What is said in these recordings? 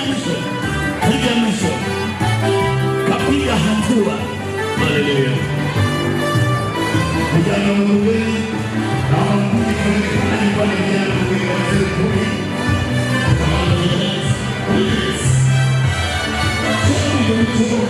ya mwisho, piga ya mwisho, kapiga hatua. Haleluya! Vijana wa Mungu, kama mkundi kionekana nyumbani, vijana wa Mungu wazee kumi. Yes, yes. Twende mtu.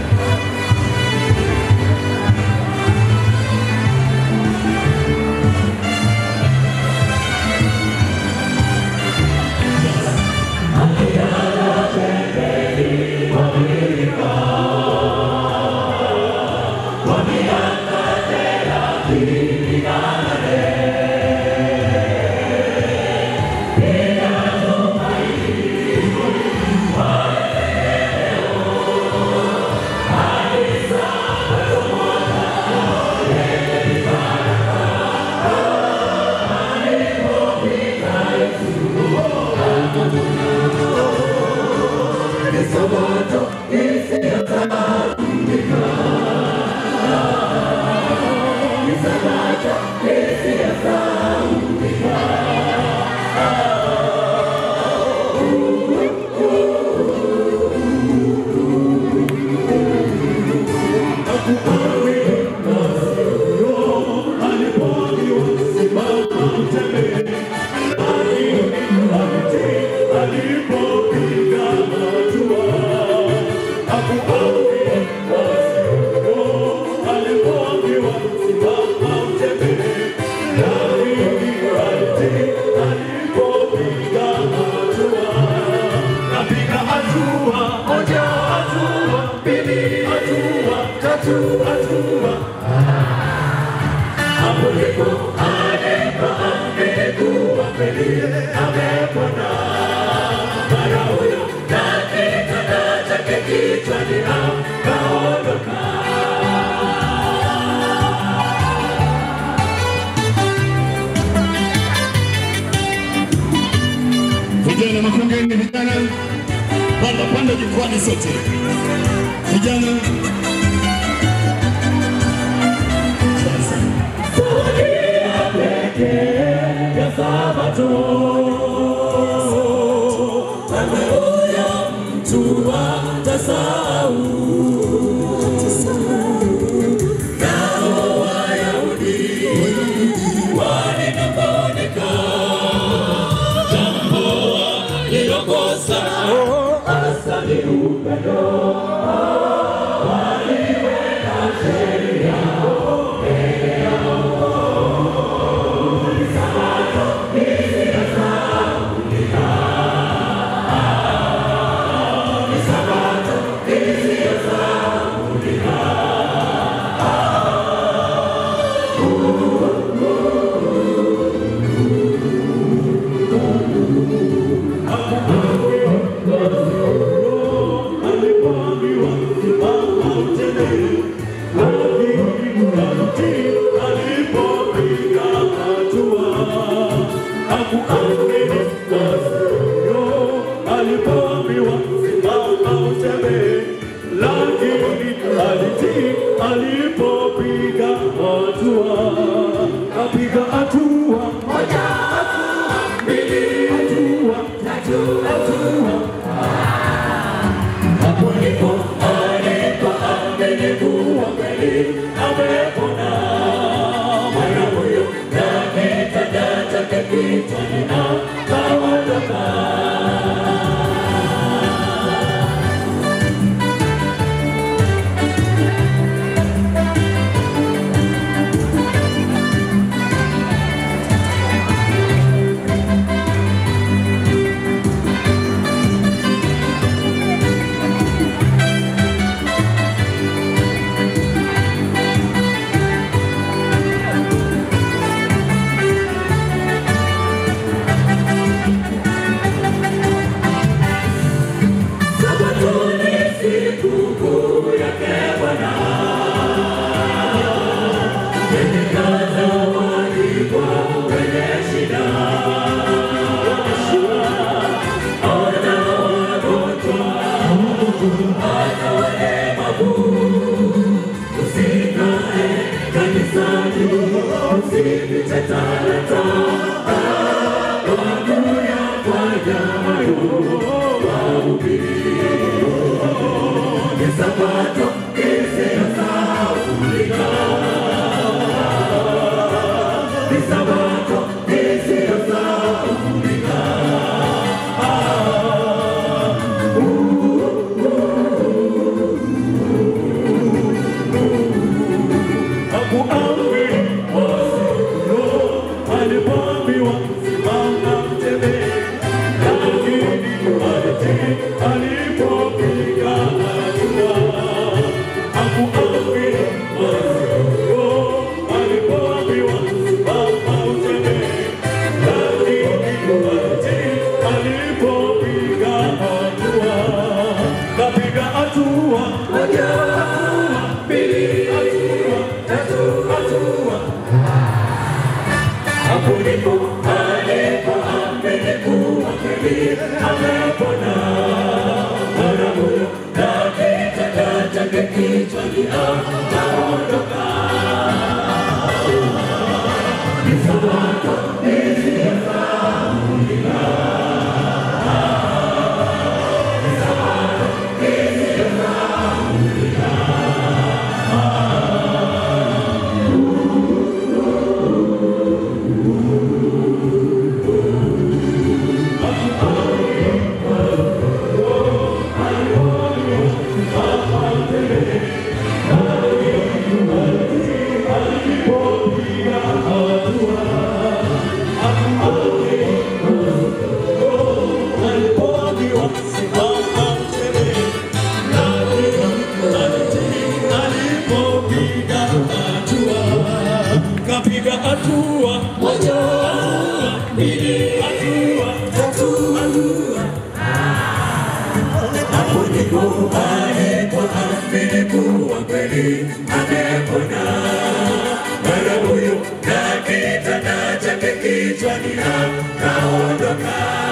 Napiga hatua moja, hatua mbili, hatua tatu, hatua hapo ndipo alipo amekuwa kweli, amepona mara huyo na kitanda chake kichwani akaondoka. Vijana makongeni, vijana panda panda jukwani sote, vijana sasa ya Sabato. Haleluya, mtu atasahau. Nao Wayahudi walinung'unika, jambo walilokosa hasa ni upendo. Waliweka sheria alipopiga hatua kapiga hatua moja hatua mbili hatua tatu hatua hapo ndipo alipo amenikuwa kweli amepona mwana huyo na kitanda chake kichwani akaondoka Ni sabato isiyosahaulika. Ni sabato isiyosahaulika. Hakuambiwa Roho alipoambiwa simama mtembee, lakini alitii alipopiga hatua. Hakuambiwa Roho alipoambiwa simama utembee, lakini alitii alipopiga hatua. Kapiga hatua moja, hatua mbili, hatua tatu, hatua hapo ndipo alipoamini kuwa kweli amepona. Mara huyo na kitanda chake kichwani akaondoka. Ni sabato isiyosahaulika. Ni sabato isiyosahaulika. alipoambiwa simama mtembee, lakini alipopiga hatua, kapiga hatua moja, hatua mbili, hatua tatu, hatua hapo ndipo alipoamini kuwa kweli amepona. Mara huyo na kitanda chake kichwani akaondoka.